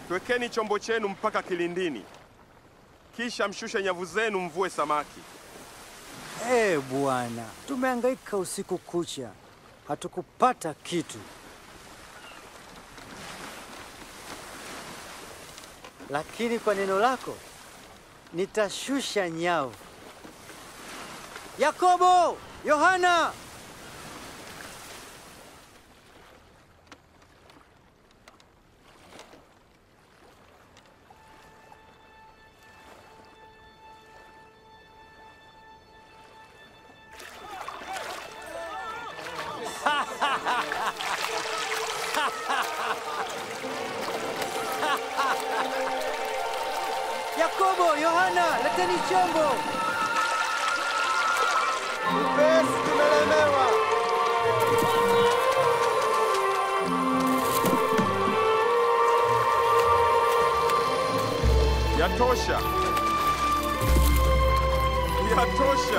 Twekeni chombo chenu mpaka kilindini, kisha mshushe nyavu zenu mvue samaki. Ee Bwana, tumehangaika usiku kucha, hatukupata kitu. Lakini kwa neno lako nitashusha nyavu. Yakobo, Yohana, Yakobo, Yohana, leteni chombo. Upesi, tumelemewa. Yatosha, yatosha.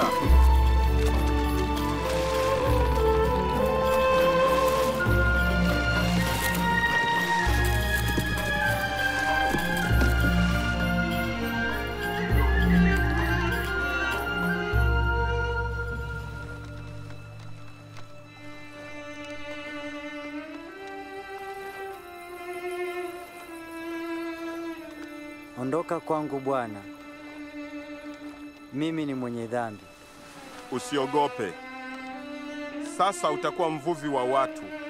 Ondoka kwangu Bwana, mimi ni mwenye dhambi. Usiogope, sasa utakuwa mvuvi wa watu.